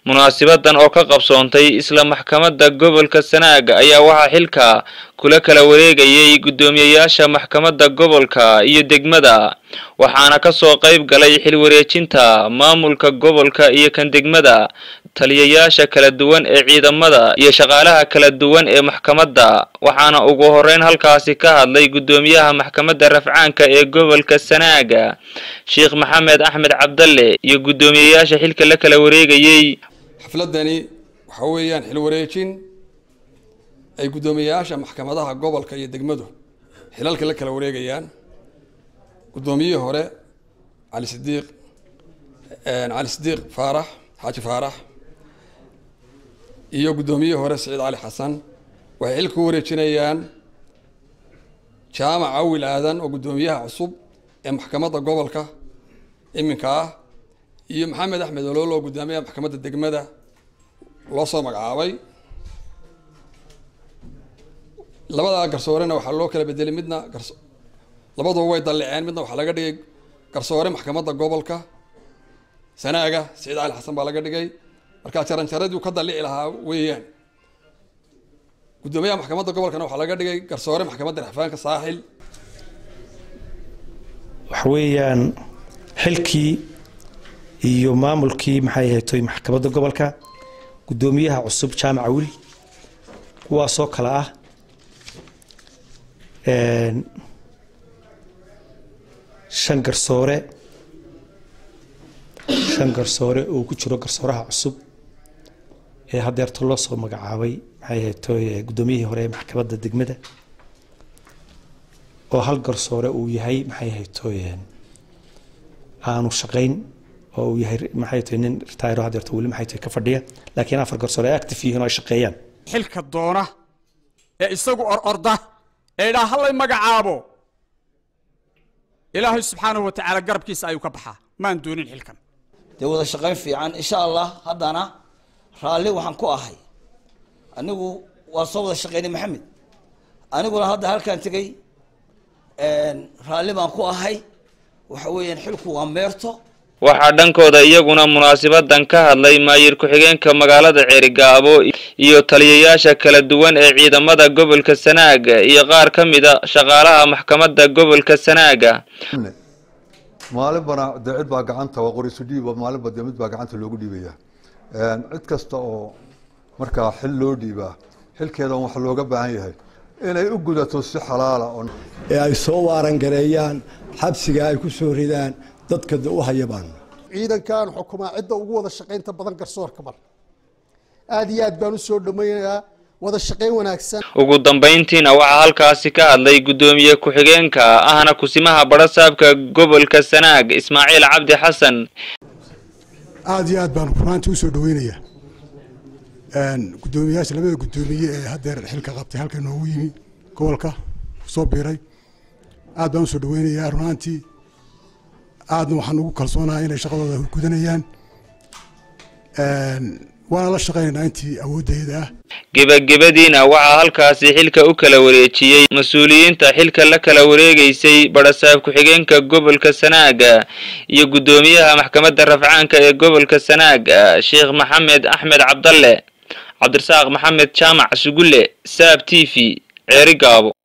munaasibadan oo ka qabsoontay isla maxkamadda gobolka sanaag ayaa waxaa xilka kula kala wareegayay guddoomiyeyaasha maxkamadda gobolka iyo degmada waxaana kasoo qayb galay xilwareejinta maamulka gobolka iyo kan degmada taliyayaasha kala duwan ee ciidamada iyo shaqaalaha kala duwan ee maxkamadda waxaana ugu horeyn halkaasi ka hadlay guddoomiyaha maxkamadda rafcaanka ee gobolka sanaaga sheekh maxamed axmed cabdalle iyo guddoomiyeyaasha xilka la kala wareegayey xafladani waxa weeyaan xil wareejin ay guddoomiyeyaasha maxkamadaha gobolka iyo degmadu xilalka la kala wareegayaan guddoomiyihii hore cali sidiiq cali sidiiq faarax xaaji faarax iyo guddoomiyihii hore siciid cali xasan waxay xilka ku wareejinayaan jaamac awil aadan oo guddoomiyaha cusub ee maxkamadda gobolka iminka ah iyo maxamed axmed olool oo guddoomiyaha maxkamadda degmada loo soo magacaabay labadaa garsoorena waxaa loo kala bedelay midna garso labaduba way dalliceen midna waxaa laga dhigay garsoore maxkamadda gobolka sanaaga siciid cali xasan baa laga dhigay markaa jaranjaradii ka dallici lahaa weeyaan guddoomiyaha maxkamadda gobolkana waxaa laga dhigay garsoore maxkamadda rexfaanka saaxil waxa weeyaan xilkii iyo maamulkii maxay ahaytoy maxkamadda gobolka guddoomiyaha cusub jaamaca wil kuwaasoo kale ah shan garsoore shan garsoore oo ku jiro garsooraha cusub ee hadeerto loo soo magacaabay maxay ahaytoy guddoomiyihii hore ee maxkamadda degmada oo hal garsoore uu yahay maxay ahaytoy aanu shaqayn oo uu yahay maxay tahay nin retiro hadeerto weli maxay tahay ka fadhiya laakiin afar garsoore ay active yihiin oo ay shaqeeyaan xilka doona ee isagu or orda ee idhaa hallay magacaabo ilaahay subxaanahu wa tacaala garabkiisa ayuu ka baxaa maan doonin xilkan dee wada shaqayn fiican insha allah haddana raalli waxaan ku ahay anigu waa soo wada shaqaynay maxamed aniguna hadda halkaan tegey raalli baan ku ahay waxa weeyaan xilku waa meerto waxaa dhankooda iyaguna munaasabadan ka hadlay maayir ku-xigeenka magaalada ceerigaabo iyo taliyayaasha kala duwan ee ciidamada gobolka sanaaga iyo qaar ka mida shaqaalaha maxkamadda gobolka sanaaga maalinbana dee cid baa gacanta waa qorisu dhiiba maalinba dee mid baa gacanta loogu dhiibaya cid kasta oo markaa xil loo dhiibaa xilkeedan waxa looga baahan yahay inay u gudato si xalaala oo ee ay soo waarangareeyaan xabsiga ay ku soo ridaan dadka u hayabaan ciidankan xukumaa cidda ugu wada shaqaynta badan garsoorka mar aada iyo aad baan u soo dhammaynayaa wada shaqayn wanaagsan ugu dambayntiina waxaa halkaasi ka hadlay guddoomiye ku-xigeenka ahna kusimaha barasaabka gobolka sanaag ismaaciil cabdi xasan aada iyo aad baan runaantii usoo dhaweynayaa guddoomiyayaasha labada guddoomiye ee haddeer xilka qabtay halka noogu yimi gobolka kusoo biiray aad baan usoo dhaweynayaa runaantii aadna waxaan ugu kalsoonahay inay shaqadooda gudanayaan waana la shaqaynaynaa intii awooddeeda ah gebagabadiina waxaa halkaasi xilka u kala wareejiyey mas-uuliyiinta xilka la kala wareegaysay barasaab ku-xigeenka gobolka sanaaga iyo guddoomiyaha maxkamadda rafcaanka ee gobolka sanaaga sheekh maxamed axmed cabdalle cabdirasaaq maxamed jaamac sugulle saab t v ceeri gaabo